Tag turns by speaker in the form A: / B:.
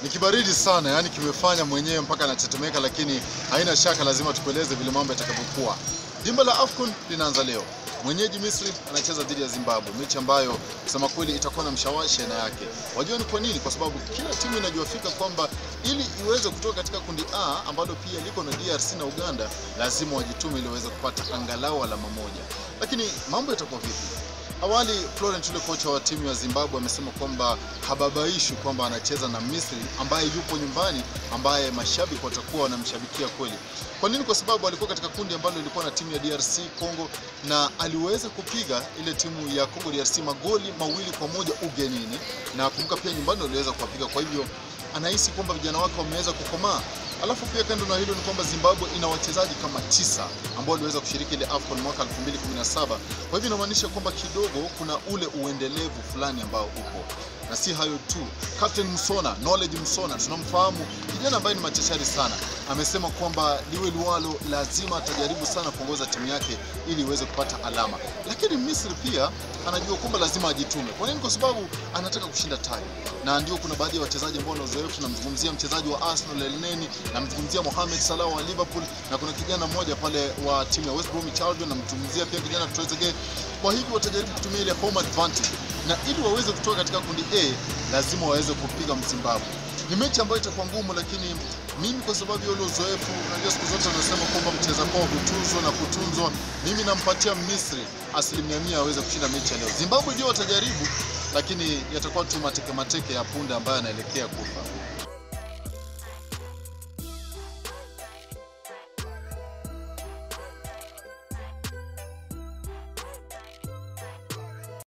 A: Ni kibaridi sana, yani kimefanya mwenyewe mpaka anatetemeka, lakini haina shaka, lazima tukueleze vile mambo yatakavyokuwa. Dimba la AFCON linaanza leo. Mwenyeji Misri anacheza dhidi ya Zimbabwe, mechi ambayo kusema kweli itakuwa na mshawashi aina yake. Wajua ni kwa nini? Kwa sababu kila timu inajua fika kwamba ili iweze kutoka katika kundi A ambalo pia liko na DRC na Uganda, lazima wajitume ili waweze kupata angalau alama moja. Lakini mambo yatakuwa vipi? Awali Florent yule kocha wa timu ya Zimbabwe amesema kwamba hababaishwi kwamba anacheza na Misri ambaye yupo nyumbani, ambaye mashabiki watakuwa wanamshabikia kweli. Kwa nini? Kwa sababu alikuwa katika kundi ambalo lilikuwa na timu ya DRC Congo, na aliweza kupiga ile timu ya Congo DRC magoli mawili kwa moja ugenini, na kumbuka pia nyumbani waliweza kuwapiga. Kwa hivyo anahisi kwamba vijana wake wameweza kukomaa. Alafu pia kando na hilo ni kwamba Zimbabwe ina wachezaji kama tisa ambao waliweza kushiriki ile AFCON mwaka 2017. Kwa hivyo inamaanisha kwamba kidogo kuna ule uendelevu fulani ambao upo, na si hayo tu. Captain Msona, Knowledge Msona, tunamfahamu kijana ambaye ni machachari sana, amesema kwamba liwe liwalo, lazima atajaribu sana kuongoza timu yake ili iweze kupata alama, lakini Misri pia anajua kwamba lazima ajitume. Kwa nini? Kwa sababu anataka kushinda taji, na ndio kuna baadhi ya wachezaji ambao wana uzoefu. Namzungumzia mchezaji wa Arsenal El Neni, namzungumzia Mohamed Salah wa Liverpool, na kuna kijana mmoja pale wa timu ya West Bromwich Albion, namzungumzia pia kijana Trezeguet. Kwa hivyo watajaribu kutumia ile home advantage, na ili waweze kutoka katika kundi A lazima waweze kupiga Mzimbabwe. Ni mechi ambayo itakuwa ngumu, lakini mimi kwa sababu ya ule uzoefu, unajua siku zote wanasema kwamba mcheza kwao hutuzwa na kutunzwa. Mimi nampatia Misri asilimia mia aweze kushinda mechi ya leo. Zimbabwe ndio watajaribu, lakini yatakuwa tu mateke mateke ya punda ambayo anaelekea kufa.